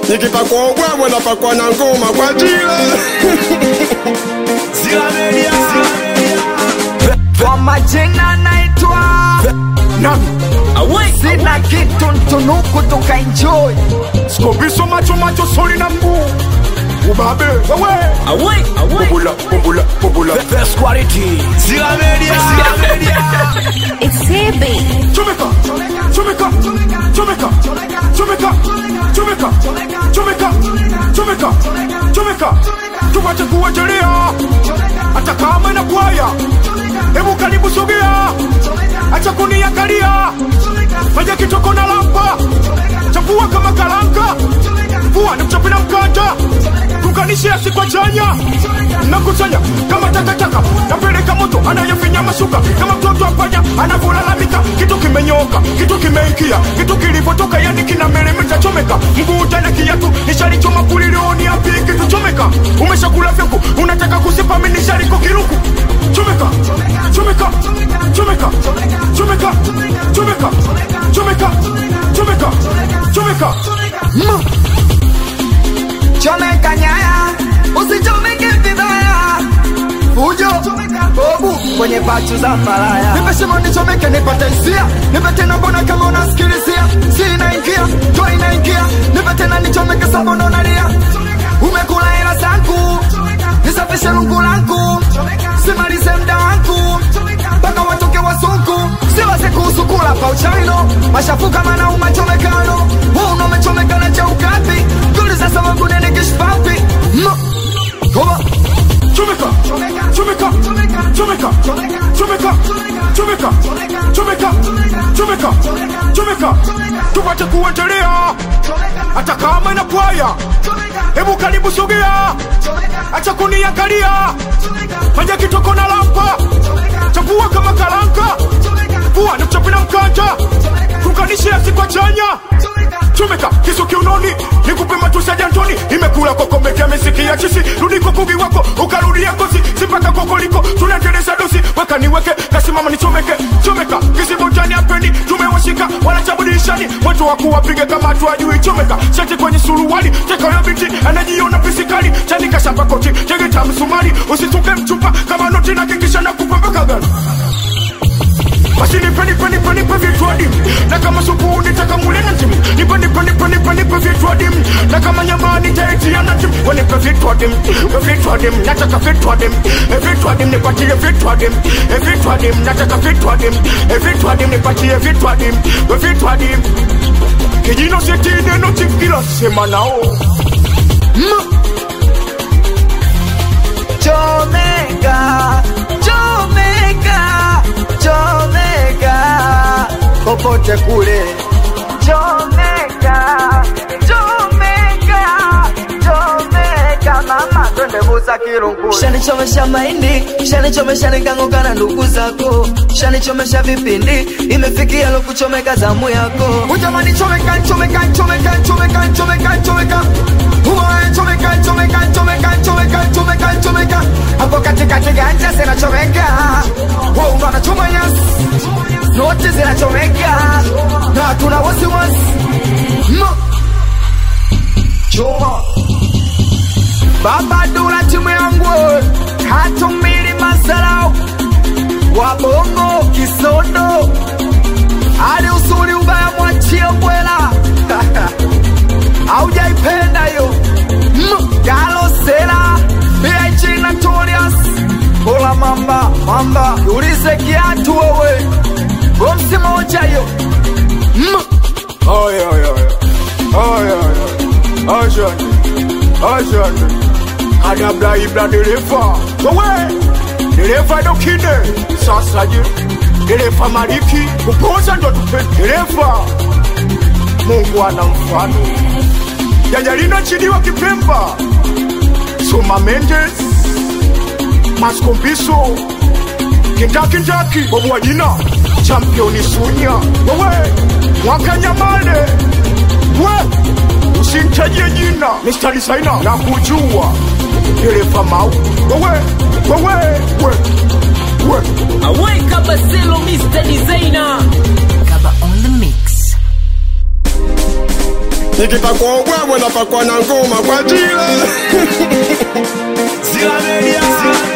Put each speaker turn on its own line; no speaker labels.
nikipakwa ubwabwa napakwa na ngoma kwa jila
Zila Media.
Kwa majina naitwa
Nami.
sina kitu ntunuku tukaenjoy
Skobiso macho macho soli na mguu. Ubabe. Wewe. Bubula, bubula, bubula. Best quality. Zila Media. Zila Media.
It's heavy.
Chomeka. Chomeka. Chomeka. Chomeka. Chomeka. Chomeka. Chomeka. Chomeka. Tuwache kuwajelea. Hata kama na kwaya. Hebu karibu sogea. Acha kuniangalia. Fanya kitoko na lampa. Chafua kama karanga. Vua ni mchapi na mkata. Tukanishe asikwa chanya. Nakusanya kama takataka. Napeleka moto anayefinya mashuka. Kama mtoto apanya anavyolalamika. Kitu kimenyoka, kitu kimeingia, kitu kilivyotoka yani kina meremeta chomeka. Mguu tena kiatu nishalichoma kulilioni api kitu chomeka. Umeshakula vyangu unataka kusipa mimi nishaliko kiruku. Chomeka, chomeka, chomeka, chomeka, chomeka, chomeka, chomeka, chomeka. Mm.
chomeka nyaya usichomeke vibaya fujo bobu kwenye pachu za malaya nimesema nichomeke nipate hisia nipe tena mbona kama unasikilizia si inaingia to inaingia nipe tena nichomeke sabono nalia umekula hela zangu nisafishe lungu langu simalize mda wangu mpaka watoke wazungu siwase kuhusu kula pa uchaino mashafu kama na umachomekano huu unomechomekana cha ukapi tuliza sababu nene kishpapi Koba
Chomeka, chomeka, chomeka, chomeka, chomeka, chomeka, chomeka, chomeka. Tupate kuendelea hata kama ina kwaya. Hebu karibu sogea, acha kuniangalia, fanya kitoko na lampa, chapua kama karanga, vua na mchapi na mkanja, tukanishe asikwa chanya chomeka kisu kiunoni nikupe matusi ya jantoni imekula kokomekea miziki ya chisi rudi kukugi wako ukarudia kosi sipaka kokoliko tunaendeleza dosi weka niweke kasimama nichomeke chomeka kisibotani apendi tumewashika wanachabudishani mwetu wa kuwapiga kama hatuajui chomeka shati kwenye suruali teka ya binti anajiona pisikali chanika shamba koti tegeta msumari usituke mchupa kama noti na kikisha na kupembeka gani basi nipe nipe nipe nipe vitu adimu na kama supu nitaka mule na timu nipe nipe nipe nipe nipe vitu adimu na kama nyama nitaitia na timu we nipe vitu adimu we vitu adimu nataka vitu adimu e vitu adimu nipatie vitu adimu e vitu adimu nataka vitu adimu e vitu adimu nipatie vitu adimu we vitu adimu kijino seti neno chikila sema nao
chomeka chomeka chomeka popote kule chomeka chomeka chomeka mama twende buza kirungule
shanichomesha mahindi shanichomesha nikanguka na ndugu zako shanichomesha vipindi imefikia lokuchomeka zamu yako
Ujamani chomeka chomeka chomeka chomeka chomeka chomeka Uwe chomeka chomeka chomeka chomeka chomeka chomeka Hapo katikati ganja zinachomeka Wewe unaona choma yes Zote zinachomeka Na hatuna wasiwasi No Choma Baba Dula timu yangu Hatumbili masalau Wabongo kisondo hadi usuli ubaya mwachie bwela aujaipenda yo Mm, galosela big notorious bola mamba mamba ulize kiatu wewe bomsi moja yo Mm,
Ay, ay, ay. Ay, ay, ay. Ajani. Ajani. Anabla ibla dereva. Wewe. Dereva ndo kine. Sasa je. Dereva maliki. Kupoza ndo tupe dereva. Mungu ana mfano. Jajalina chini wa Kipemba. Soma Mendes. Maskombiso. Kindakindaki. Bobu wa jina. Championi Sunya. Wewe. Mwaka Nyamale. We. Usintajie jina. Mr. Designer. Na kujua. Dereva mau. Wewe. Wewe. We. We.
Aweka Baselo Mr. Designer.
Kaba on the mix
nikipakwa ubwabwa napakwa na ngoma kwa jila
Zila Media.